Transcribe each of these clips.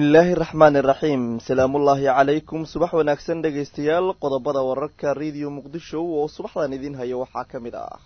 bismillaahi raxmaani raxiim salaamullaahi calaykum subax wanaagsan dhegaystayaal qodobada wararka rediyo muqdisho oo subaxdan idiin hayo waxaa ka mid ah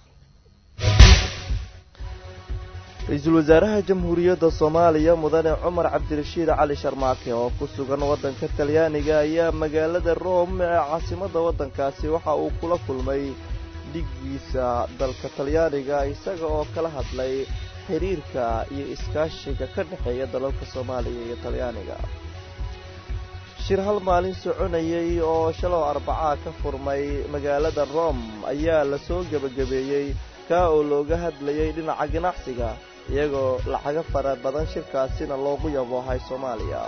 ra-iisul wasaaraha jamhuuriyadda soomaaliya mudane cumar cabdirashiid cali sharmaake oo ku sugan waddanka talyaaniga ayaa magaalada rome ee caasimadda waddankaasi waxa uu kula kulmay dhiggiisa dalka talyaaniga isaga oo kala hadlay xiriirka iyo iskaashiga ka dhexeeya dalalka soomaaliya iyo talyaaniga shir hal maalin soconayay oo shalow arbacaa ka furmay magaalada rome ayaa lasoo gebagabeeyey kaa oo looga hadlayay dhinaca ganacsiga iyagoo lacago fara badan shirkaasina loogu yaboohay soomaaliya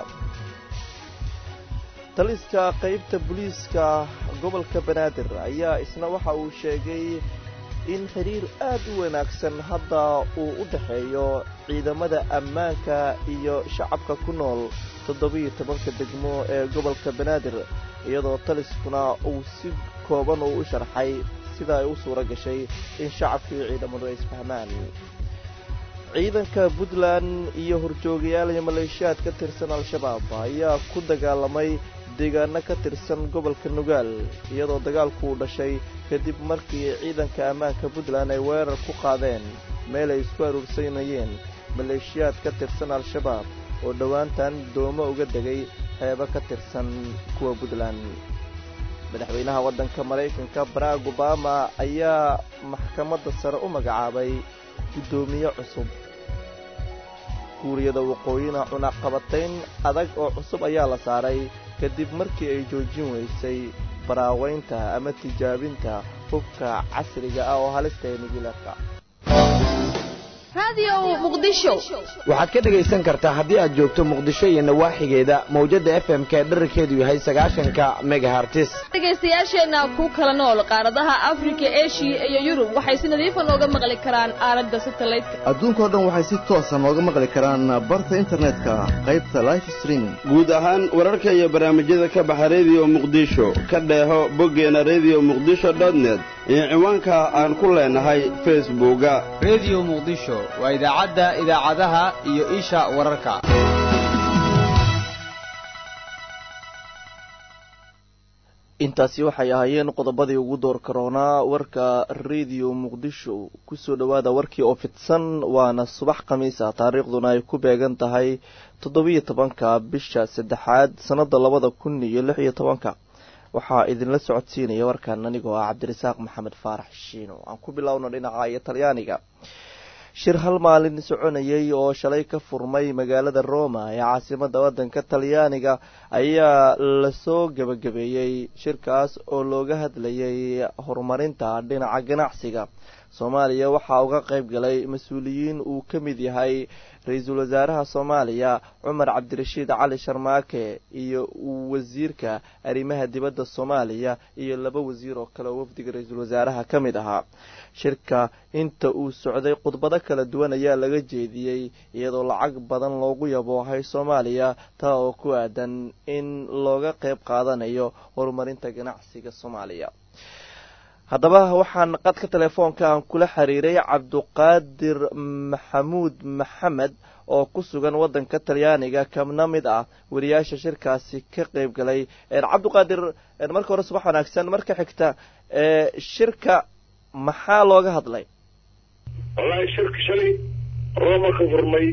taliska qaybta booliiska gobolka banaadir ayaa isna waxa uu sheegay in xiriir aad u wanaagsan hadda uu u dhexeeyo ciidamada ammaanka iyo shacabka ku nool toddobiyo tobanka degmo ee gobolka banaadir iyadoo taliskuna uu si kooban uu u sharxay sida ay u suura gashay in shacabka iyo ciidamadu ay isfahmaan ciidanka puntland iyo horjoogayaal iyo maleeshiyaad ka tirsan al-shabaab ayaa ku dagaalamay deegaano ka tirsan gobolka nugaal iyadoo dagaalku uu dhashay kadib markii ciidanka ammaanka puntland ay weerar ku qaadeen meel ay isku aruursanayeen maleeshiyaad ka tirsan al-shabaab oo dhowaantan doomo uga degay xeebo ka tirsan kuwa puntland madaxweynaha waddanka maraykanka barack obama ayaa maxkamadda sare u magacaabay guddoomiye cusub kuuriyada waqooyina cunaqabatayn adag oo cusub ayaa la saaray kadib markii ay joojin weysay baraaweynta ama tijaabinta hubka casriga ah oo halista ee nugileerka waxaad ka dhegaysan kartaa haddii aad joogto muqdisho iyo nawaaxigeeda mawjadda f m k dherarkeedu yahay sagaashanka megahartis dhegaystayaasheenna ku kala nool qaaradaha afrika eshiya iyo yurub waxay si nadiifa nooga maqli karaan aalada satalaydka adduunkao dhan waxay si toosa nooga maqli karaan barta internetka qaybta life streaming guud ahaan wararka iyo barnaamijyada ka baxa rediyo muqdisho ka dheeho boggeena rediyo muqdisho dotnet iyo ciwaanka aan ku leenahay facebooka rediyo muqdisho waa idaacadda idaacadaha iyo isha wararka intaasi waxay ahaayeen qodobadii ugu door karoonaa warka rediyo muqdisho kusoo dhowaada warkii oo fidsan waana subax khamiisa taariikhduna ay ku beegan tahay toddobiyo tobanka bisha saddexaad sannada labada kun iyo lix iyo tobanka waxaa idinla socodsiinaya warkan anigoo ah cabdirasaaq maxamed faarax shiino aan ku bilowno dhinaca iyo talyaaniga shir hal maalin soconayay oo shalay ka furmay magaalada roma ee caasimadda waddanka talyaaniga ayaa lasoo gebagabeeyey shirkaas oo looga hadlayay horumarinta dhinaca ganacsiga soomaaliya waxaa uga qayb galay mas-uuliyiin uu ka mid yahay ra-iisul wasaaraha soomaaliya cumar cabdirashiid cali sharmaake iyo wasiirka arrimaha dibadda soomaaliya iyo laba wasiir oo kale oo wafdiga ra-iisul wasaaraha ka mid ahaa shirka inta uu socday khudbado kala duwan ayaa laga jeediyey iyadoo lacag badan loogu yaboohay soomaaliya taa oo ku aadan in looga qayb qaadanayo horumarinta ganacsiga soomaaliya haddaba waxaan qadka telefoonka aan kula xiriiray cabduqaadir maxamuud maxamed oo ku sugan waddanka talyaaniga kamna mid ah wariyaasha shirkaasi ka qeyb galay cabduqaadir marka hore subax wanaagsan marka xigta shirka maxaa looga hadlay wallaahi shirka shalay rooma ka furmay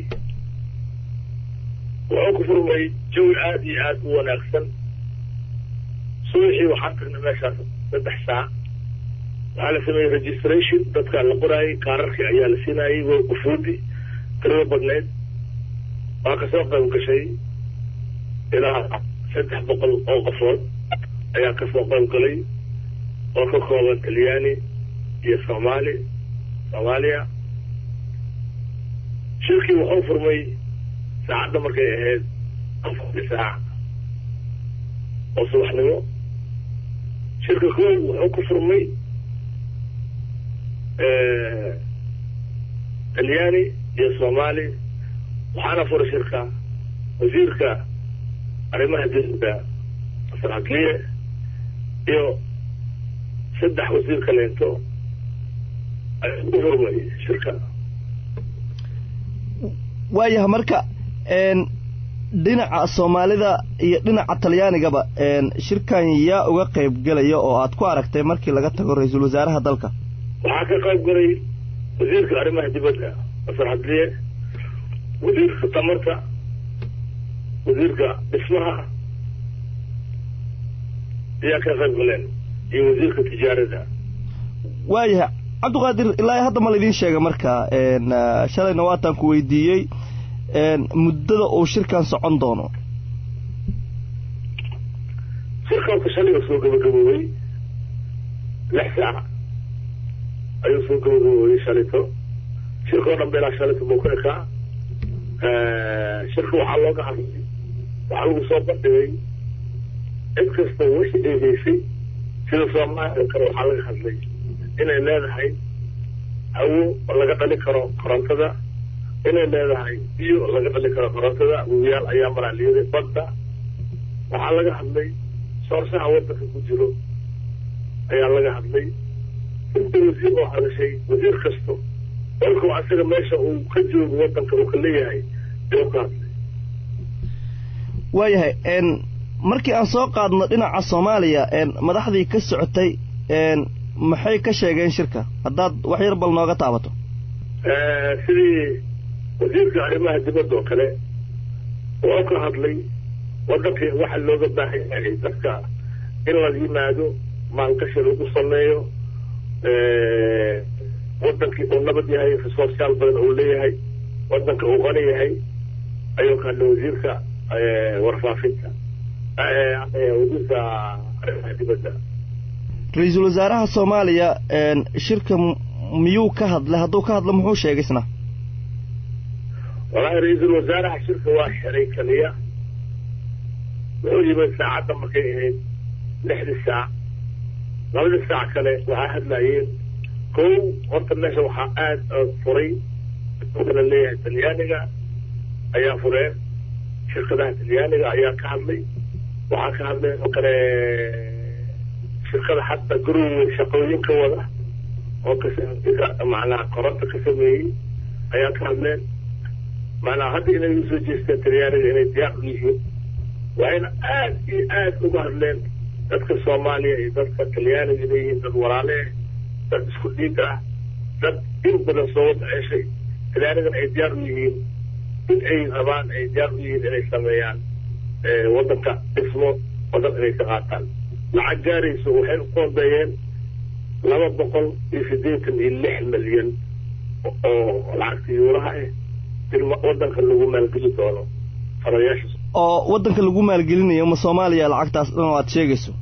wuxuu ku furmay jawi aada iyo aada u wanaagsan subaxii waxaan tagnay meeshaas saddex saac waxaa la sameeyey registration dadkaa la qoraayay kaararkii ayaa la siinayay way ufuudi tirada badneyd waa kasoo qayb gashay ilaa saddex boqol oo qofood ayaa kasoo qayb galay oo ka kooban talyaani iyo soomaali soomaaliya shirkii wuxuu furmay saacadda markay ahayd afarti saac oo subaxnimo shirka koow wuxuu ku furmay talyaani iyo soomaali waxaana furay shirka wasiirka arrimaha dibadda saraakiye iyo saddex wasiir kaleento ayuu ku furmay shirka waayaha marka dhinaca soomaalida iyo dhinaca talyaanigaba shirkan yaa uga qayb gelaya oo aad ku aragtay markii laga tago ra-iisul wasaaraha dalka waxaa ka qayb galay wasiirka arrimaha dibadda masar hadliye wasiirka tamarta wasiirka dhismaha ayaa ka qayb galeen iyo wasiirka tijaarada waayahay cabdiqaadir ilaa hadda ma laydin sheega marka shalayna waataan ku weydiiyey muddada uu shirkan socon doono shirkanka shalay oo soo gabagaboobay lix saac ayuu soo gabagaboobay shalito shirka oo dhan beelaa shalito buu ka ekaa shirka waxaa looga hadlay waxaa lagu soo bandhigay cid kasta wixii ay haysay sida soomaaliya kale waxaa laga hadlay inay leedahay hawo laga dhali karo korontada inay leedahay biyo laga dhali karo korontada webiyaal ayaa maraaliyaday badda waxaa laga hadlay soorsaha waddanka ku jiro ayaa laga hadlay inta wasiir oo hadashay wasiir kasto dalkuu asaga meesha uu ka joogo waddanka uu ka leeyahay ayuu ka hadlay waayahay markii aan soo qaadno dhinaca soomaaliya madaxdii ka socotay maxay ka sheegeen shirka haddaad wax yar bal nooga taabato sidii wasiirka arrimaha dibadda oo kale oo ka hadlay waddankii waxa looga baahan yahay dadka in la yimaado maalgashi lagu sameeyo waddankii uu nabad yahay resourceyaal badan uu leeyahay waddanka uu qani yahay ayuu ka hadlay wasiirka warfaafinta wasiirka arrimaha dibadda ra-iisul wasaaraha soomaaliya shirka miyuu ka hadlay hadduu ka hadlo muxuu sheegay isna wallaahi ra-iisul wasaaraha shirka waa xiray kaliya wuxuu yimid saacadda markay ahayd lixdii saac labadii saac kale waxaa hadlayeen kow horta meesha waxaa aada furay kala leeyahay talyaaniga ayaa fureen shirkadaha talyaaniga ayaa ka hadlay waxaa ka hadlay oo kale shirkada hadda gurowey shaqooyinka wada oo ka macnaha koronta ka sameeyey ayaa ka hadleen macnaha hadda inay usoo jeesteen talyaaniga inay diyaar u yihiin waxayna aad iyo aad uga hadleen dadka soomaaliya iyo dadka talyaaniga inay yihiin dad walaale ah dad isku dhiig ah dad in badan soo wada ceshay talyaanigana ay diyaar u yihiin in ay rabaan ay diyaar u yihiin inay sameeyaan waddanka dhismo waddan inay ka qaataan lacag gaarayso waxay u qoondeeyeen laba boqol iyo siddeetan iyo lix milyan oo lacagta yuuraha ah in waddanka lagu maalgeli doono farayaasha oo waddanka lagu maalgelinayo ma soomaaliya lacagtaas dhan oo aad sheegayso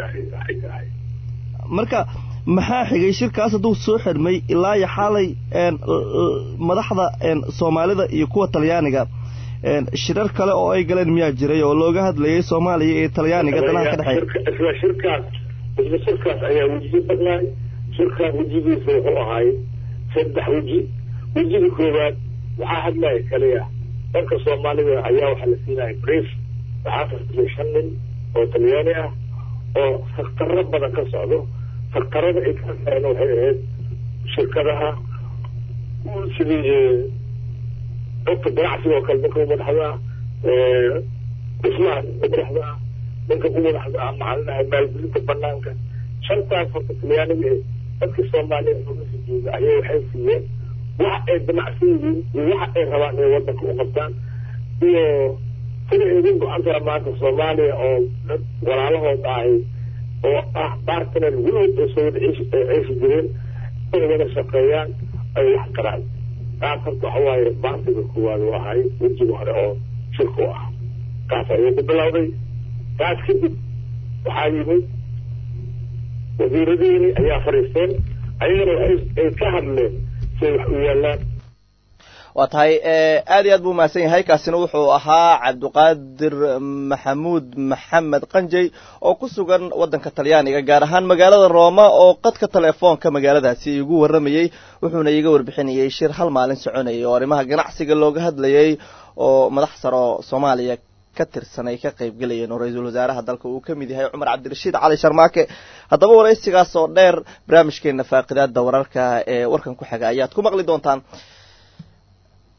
marka maxaa xigay shirkaas hadduu soo xidhmay ilaa iyo xaalay madaxda soomaalida iyo kuwa talyaaniga shirar kale oo ay galeen miyaa jiray oo looga hadlayay soomaaliya iyo talyaaniga danaha ka dhexeeya isla shirkaas isla shirkaas ayaa wejiyo badnaay shirkaas wejigiisa wuxuu ahaay saddex weji wejiga koowaad waxaa hadlaya kaliya dalka soomaalida ayaa waxaa la siinaya brief waxaa kasbay shan nin oo talyaani ah oo faktarro badan ka socdo faktarada ay ka hadlayeen waxay ahayd shirkadaha sidii dadka ganacsiga oo kale ninka u madaxda dhismaha ninka madaxda ah ninka u madaxda ah macalinaha maalgelinta banaanka shantaas horta talyaaniga dadka soomaaliya meesha jooga ayay waxay siiyeen waxa ay damacsan yihiin iyo waxa ay rabaan inay waddanka u qabtaan iyo sida idin go-antaa maanta soomaaliya oo dad walaalahood ahay oo ah bartner weligood ay soo wada ceeshi jireen inay wada shaqeeyaan ay wax qaraan taas horta waxa waaye baartiga koowaad u ahay wejiga hore oo shirka u ah kaas ayuu ku bilowday taas kadib waxaa yimid wasiiradiini ayaa fadhiisteen ayagana ay ka hadleen siay wax u yaalaan waa tahay aad iyo aad buu umahadsan yahay kaasina wuxuu ahaa cabdiqaadir maxamuud maxamed qanjey oo ku sugan waddanka talyaaniga gaar ahaan magaalada rooma oo qadka telefoonka magaaladaasi igu warramayey wuxuuna iiga warbixinayay shir hal maalin soconayay oo arrimaha ganacsiga looga hadlayay oo madax saro soomaaliya ka tirsan ay ka qayb gelayeen oo ra-iisul wasaaraha dalka uu ka mid yahay cumar cabdirashiid cali sharmaake haddaba waraysigaas oo dheer barnaamijkeena faaqidaada wararka ee warkan ku xiga ayaad ku maqli doontaan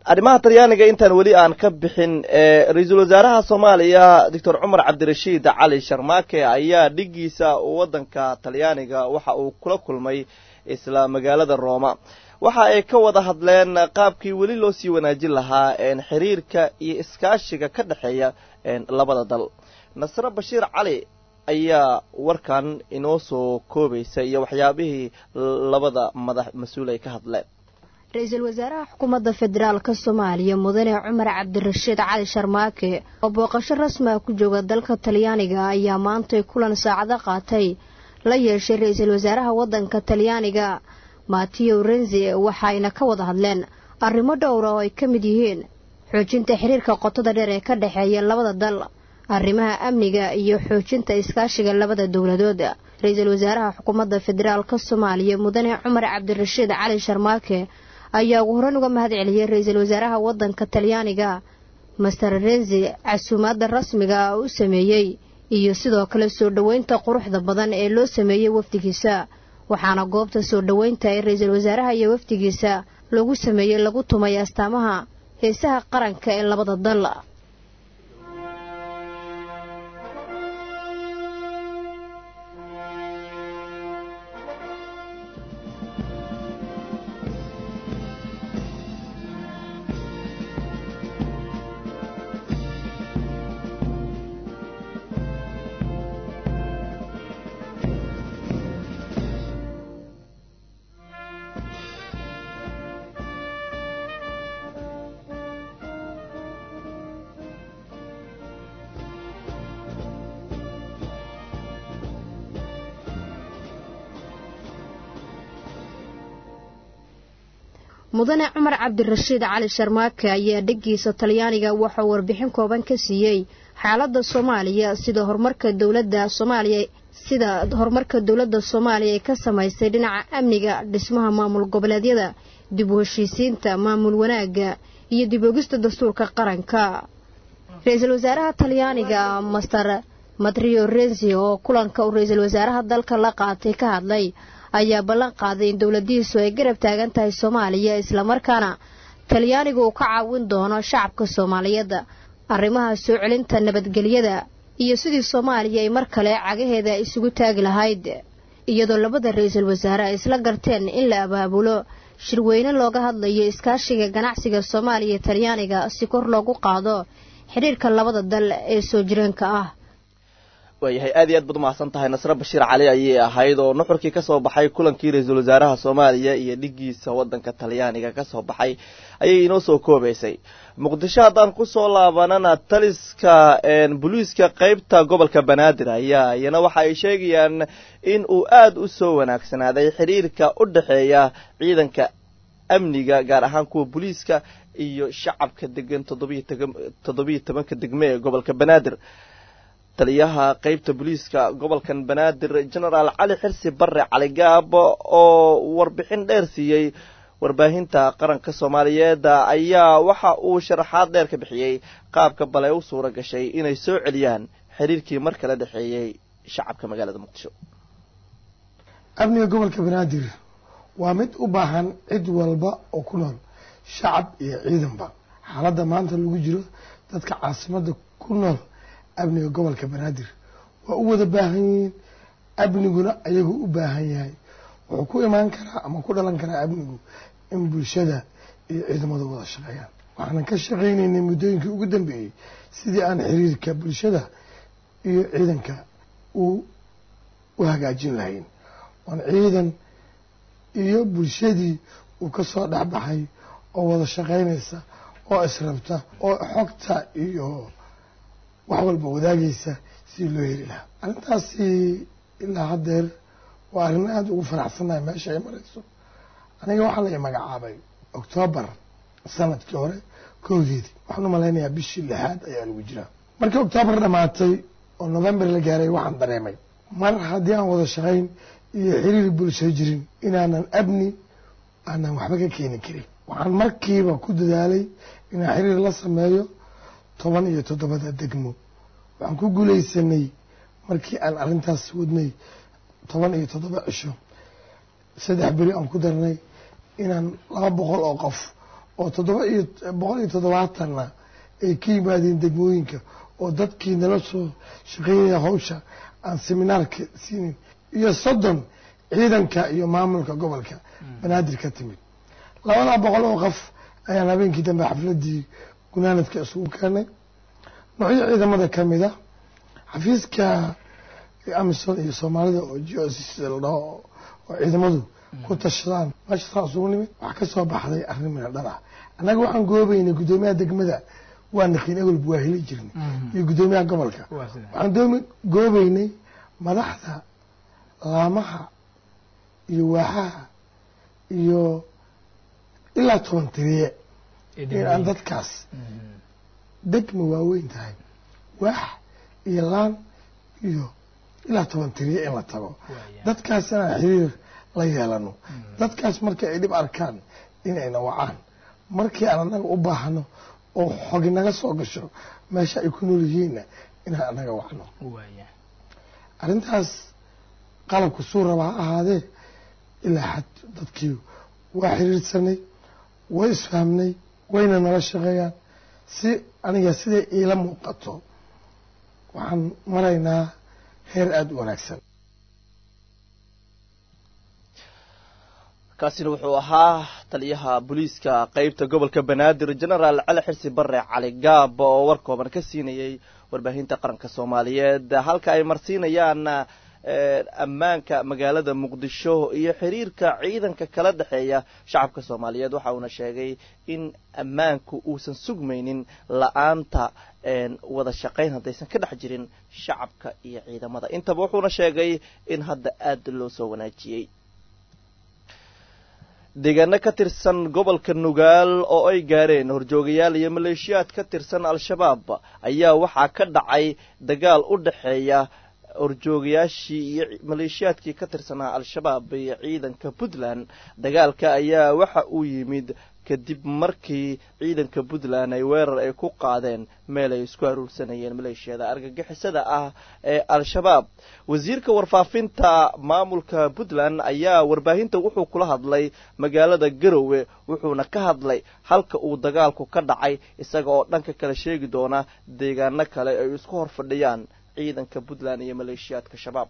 arrimaha talyaaniga intaan weli aan ka bixin ra-iisul wasaaraha soomaaliya doctor cumar cabdirashiid cali sharmaake ayaa dhigiisa waddanka talyaaniga waxa uu kula kulmay isla magaalada rooma waxa ay ka wada hadleen qaabkii weli loo sii wanaajin lahaa xiriirka iyo iskaashiga ka dhexeeya labada dal nasre bashiir cali ayaa warkan inoo soo koobaysa iyo waxyaabihii labada madax mas-uul ay ka hadleen ra-iisul wasaaraha xukuumadda federaalka soomaaliya mudane cumar cabdirashiid cali sharmaake oo booqasho rasmi ah ku jooga dalka talyaaniga ayaa maantay kulan saacado qaatay la yeeshay ra-iisul wasaaraha waddanka talyaaniga mateo renzi waxayna ka wada hadleen arrimo dhowra oo ay ka mid yihiin xoojinta xiriirka qotada dheer ee ka dhexeeya labada dal arrimaha amniga iyo xoojinta iskaashiga labada dowladood ra-iisul wasaaraha xukuumadda federaalka soomaaliya mudane cumar cabdirashiid cali sharmaake ayaa ugu horreyn uga mahad celiyey ra-iisul wasaaraha waddanka talyaaniga master renzi casuumaadda rasmiga ah u sameeyey iyo sidoo kale soo dhoweynta quruxda badan ee loo sameeyey wafdigiisa waxaana goobta soo dhoweynta ee ra-iisul wasaaraha iyo wafdigiisa lagu sameeyey lagu tumay astaamaha heesaha qaranka ee labada dal mudane cumar cabdirashiid cali sharmaake ayaa dheggiisa talyaaniga waxauu warbixin kooban ka siiyey xaaladda soomaaliya sida horumarka dowladda soomaaliya sida horumarka dowladda soomaaliya ay ka samaysay dhinaca amniga dhismaha maamul goboleedyada dib u heshiisiinta maamul wanaagga iyo dib ogista dastuurka qaranka ra-iisul wasaaraha talyaaniga master matrio renzi oo kulanka uu ra-iisul wasaaraha dalka la qaatay ka hadlay ayaa ballan qaaday in dowladihiisu ay garab taagan tahay soomaaliya islamarkaana talyaanigu uu ka caawin doono shacabka soomaaliyeed arrimaha soo celinta nabadgelyada iyo sidii soomaaliya ay mar kale cagaheeda isugu taagi lahayd iyadoo labada ra-iisul wasaare ay isla garteen in la abaabulo shirweyne looga hadlayo iskaashiga ganacsiga soomaaliya iyo talyaaniga si kor loogu qaado xidhiirka labada dal ee soo jireenka ah waayahay aad iyo aad baad umahadsan tahay nasre bashiir cali ayay ahayd oo nuxurkii kasoo baxay kulankii ra-iisul wasaaraha soomaaliya iyo dhigiisa wadanka talyaaniga kasoo baxay ayay inoo soo koobaysay muqdisho haddaan kusoo laabanana taliska booliiska qeybta gobolka banaadir ayaa iyana waxa ay sheegayaan in uu aada u soo wanaagsanaaday xiriirka u dhexeeya ciidanka amniga gaar ahaan kuwa booliiska iyo shacabka degan toddobiyo tobanka degme ee gobolka banaadir taliyaha qeybta booliiska gobolkan banaadir genaraal cali xirsi bare cali gaabo oo warbixin dheer siiyey warbaahinta qaranka soomaaliyeed ayaa waxa uu sharaxaad dheer ka bixiyey qaabka bale u suura gashay inay soo celiyaan xiriirkii mar kala dhexeeyey shacabka magaalada muqdisho amniga gobolka banaadir waa mid u baahan cid walba oo ku nool shacab iyo ciidanba xaaladda maanta lagu jiro dadka caasimada ku nool amniga gobolka banaadir waa u wada baahan yihiin amniguna ayagu u baahan yahay wuxuu ku imaan karaa ama ku dhalan karaa amnigu in bulshada iyo ciidamadu wada shaqeeyaan waxaanan ka shaqaynaynay muddooyinkii ugu dambeeyey sidii aan xiriirka bulshada iyo ciidanka u u hagaajin lahayn oon ciidan iyo bulshadii uu ka soo dhexbaxay oo wada shaqaynaysa oo israbta oo xogta iyo wax walba wadaagaysa si loo heli lahaa arrintaasi ilaa haddeer waa arrin aada ugu faraxsannahay meesha ay marayso aniga waxaa la i magacaabay octoobar sanadkii hore koogeedii waxaan u malaynayaa bishii lixaad ayaa lagu jiraa markii octoobar dhamaatay oo november la gaaray waxaan dareemay mar haddii aan wada shaqayn iyo xiriir bulsho jirin inaanan abni aanan waxba ka keeni karin waxaan markiiba ku dadaalay inaan xiriir la sameeyo toban iyo toddobada degmo waxaan ku guulaysanay markii aan arrintaas wadnay toban iyo toddoba cisho saddex beri aan ku darnay inaan laba boqol oo qof oo toddoba iyo boqol iyo toddobaatanna ay ka yimaadeen degmooyinka oo dadkii nala soo shaqeynaya hawsha aan seminaarka siinin iyo soddon ciidanka iyo maamulka gobolka banaadir ka timid labadaa boqol oo qof ayaan habeenkii dambe xafladii gunaanadka isugu keenay noocyo ciidamada ka mid a xafiiska amison iyo soomaalida oo geosis la dhaho oo ciidamadu ku tashadaan meesha saa isugu nimid waxaa ka soo baxday arrin mina dhar ah annaga waxaan goobaynay guddoomiyaha degmada waa nakiin egolba waa heli jirnay iyo guddoomiyaha gobolka waxaan doomi goobaynay madaxda laamaha iyo waaxaha iyo ilaa toban tiriye in aan dadkaas degma waaweyn tahay waax iyo laan iyo ilaa toban tiriye in la tago dadkaas inaan xiriir la yeelano dadkaas markii ay dhib arkaan inayna wacaan markii aan annaga u baahno oo xogi naga soo gasho meesha ay ku nool yihiinna inaan annaga wacno arrintaas qalabku suu raba ha ahaadee ilaa xad dadkii waa xiriirsanay way isfahmnay wayna nala shaqeeyaan si aniga siday iila muuqato waxaan maraynaa heer aada u wanaagsan kaasina wuxuu ahaa taliyaha booliiska qeybta gobolka banaadir genaraal cali xirsi bare cali gaab oo war kooban ka siinayay warbaahinta qaranka soomaaliyeed halka ay marsiinayaan ammaanka magaalada muqdisho iyo xiriirka ciidanka kala dhexeeya shacabka soomaaliyeed waxa uuna sheegay in ammaanku uusan sugmaynin la-aanta wada shaqayn haddaysan ka dhex jirin shacabka iyo ciidamada intaba wuxuuna sheegay in hadda aada loo soo wanaajiyey deegaano ka tirsan gobolka nugaal oo ay gaareen horjoogayaal iyo maleeshiyaad ka tirsan al-shabaab ayaa waxaa ka dhacay dagaal u dhexeeya horjoogayaashii iyo maleeshiyaadkii ka tirsanaa al-shabaab iyo ciidanka puntland dagaalka ayaa waxa uu yimid kadib markii ciidanka puntland ay weerar ay ku qaadeen meel ay isku aruursanayeen maleeshiyada argagixisada ah ee al-shabaab wasiirka warfaafinta maamulka puntland ayaa warbaahinta wuxuu kula hadlay magaalada garowe wuxuuna ka hadlay halka uu dagaalku ka dhacay isaga oo dhanka kale sheegi doona deegaano kale ay isku hor fadhiyaan ciidanka puntland iyo maleeshiyaadka shabaab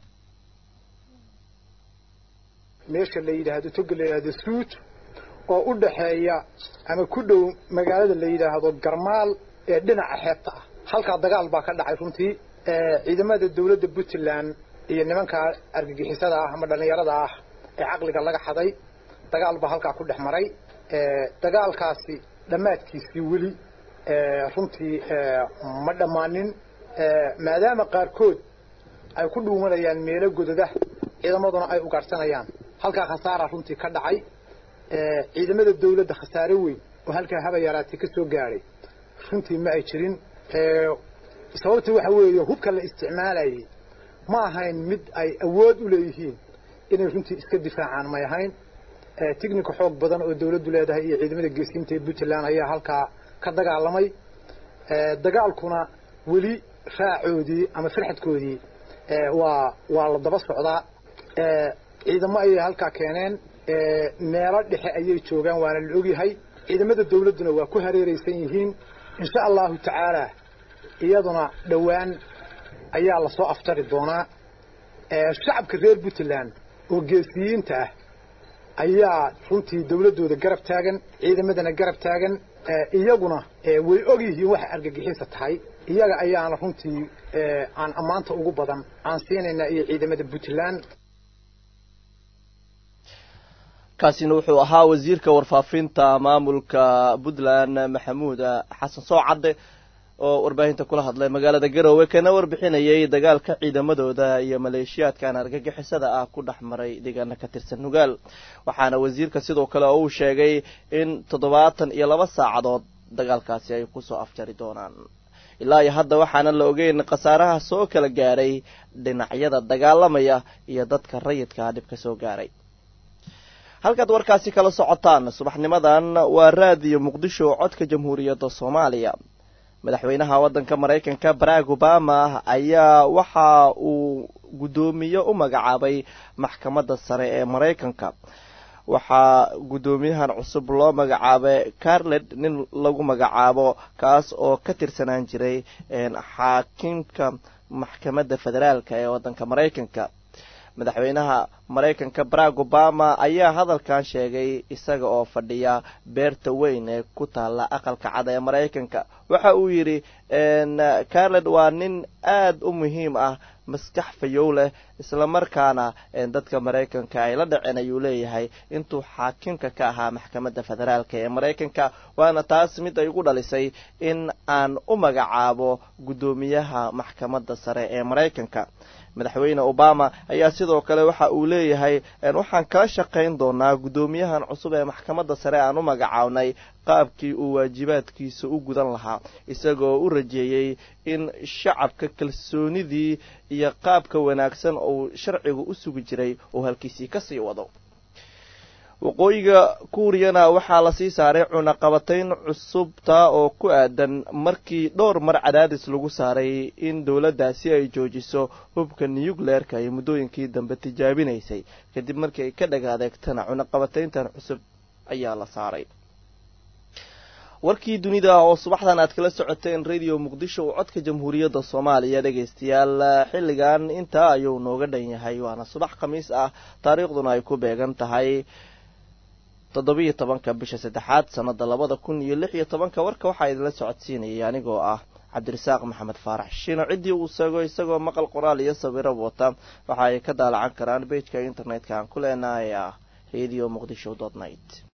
meesha la yidhaahdo toga la yidhahdo suud oo u dhaxeeya ama ku dhow magaalada la yidhaahdo garmaal ee dhinaca xeebta ah halkaa dagaal baa ka dhacay runtii ciidamada dawladda puntland iyo nimanka argagixisada ah ama dhallinyarada ah ee caqliga laga xaday dagaal baa halkaa ku dhex maray dagaalkaasi dhammaadkiisii weli runtii ma dhammaanin maadaama qaarkood ay ku dhuumanayaan meelo gododa ciidamaduna ay ugaadhsanayaan halkaa khasaara runtii ka dhacay ciidamada dawladda khasaare weyn oo halkaa haba yaraatay ka soo gaadhay runtii ma ay jirin sababta waxa weeye hubka la isticmaalayay ma ahayn mid ay awood u leeyihiin inay runtii iska difaacaan may ahayn tignika xoog badan oo dawladdu leedahay iyo ciidamada geesiinta ee puntland ayaa halkaa ka dagaalamay dagaalkuna weli raacoodii ama farxadkoodii waa waa la daba socdaa ciidamo ayay halkaa keeneen meelo dhexe ayay joogaan waana la ogyahay ciidamada dawladduna waa ku hareeraysan yihiin insha allahu tacaala iyaduna dhowaan ayaa lasoo aftari doonaa shacabka reer puntland oo geesiyiinta ah ayaa runtii dawladdooda garab taagan ciidamadana garab taagan iyaguna way og yihiin waxa argagixisa tahay iyaga ayaana runtii aan ammaanta ugu badan aan siinaynaa iyo ciidamada puntland kaasina wuxuu ahaa wasiirka warfaafinta maamulka puntland maxamuud xasan soocadde oo warbaahinta kula hadlay magaalada garowe kana warbixinayay dagaalka ciidamadooda iyo maleeshiyaadkan argagixisada ah ku dhex maray deegaano ka tirsan nugaal waxaana wasiirka sidoo kale oo uu sheegay in toddobaatan iyo laba saacadood dagaalkaasi ay kusoo afjari doonaan ilaa iyo hadda waxaana la ogeyn khasaaraha soo kala gaaray dhinacyada dagaalamaya iyo dadka rayidka dhibka soo gaaray halkaad warkaasi kala socotaan subaxnimadan waa raadiyo muqdisho codka jamhuuriyadda soomaaliya madaxweynaha waddanka maraykanka barack obama ayaa waxa uu guddoomiye u magacaabay maxkamadda sare ee maraykanka waxaa guddoomiyahan cusub loo magacaabay carlet nin lagu magacaabo kaas oo ka tirsanaan jiray xaakimka maxkamadda federaalka ee waddanka maraykanka madaxweynaha maraykanka barack obama ayaa hadalkan sheegay isaga oo fadhiya beerta weyn ee ku taalla aqalka cad ee maraykanka waxa uu yidhi carlet waa nin aada u muhiim ah maskax fayow leh islamarkaana dadka maraykanka ay la dhaceen ayuu leeyahay intuu xaakimka ka ahaa maxkamadda federaalka ee maraykanka waana taas mid ay ugu dhalisay in aan u magacaabo guddoomiyaha maxkamadda sare ee maraykanka madaxweyne obama ayaa sidoo kale waxa uu leeyahay waxaan kala shaqayn doonaa guddoomiyahan cusub ee maxkamadda sare aan u magacaabnay qaabkii uu waajibaadkiisa u gudan lahaa isagoo u rajeeyey in shacabka kalsoonidii iyo qaabka wanaagsan uu sharcigu u sugi jiray uu halkiisii kasii wado waqooyiga kuuriyana waxaa lasii saaray cunaqabatayn cusubta oo ku aadan markii dhowr mar cadaadis lagu saaray in dowladdaasi ay joojiso hubka nuyukleerka ay muddooyinkii dambe tijaabinaysay kadib markii ay ka dhag adeegtana cunaqabatayntan cusub ayaa la saaray warkii dunida oo subaxdan aad kala socoteen radio muqdisho oo codka jamhuuriyadda soomaaliya dhegaystayaal xilligan intaa ayuu nooga dhan yahay waana subax khamiis ah taariikhduna ay ku beegan tahay toddobiyo tobanka bisha saddexaad sanada labada kun iyo lix iyo tobanka warka waxaa idinla socodsiinayay anigoo ah cabdirasaaq maxamed faarax shiino ciddii uu sago isagoo maqal qoraal iyo sawiro wata waxa ay ka daalacan karaan bejka internetka aan ku leenahay ah radio muqdisho dot net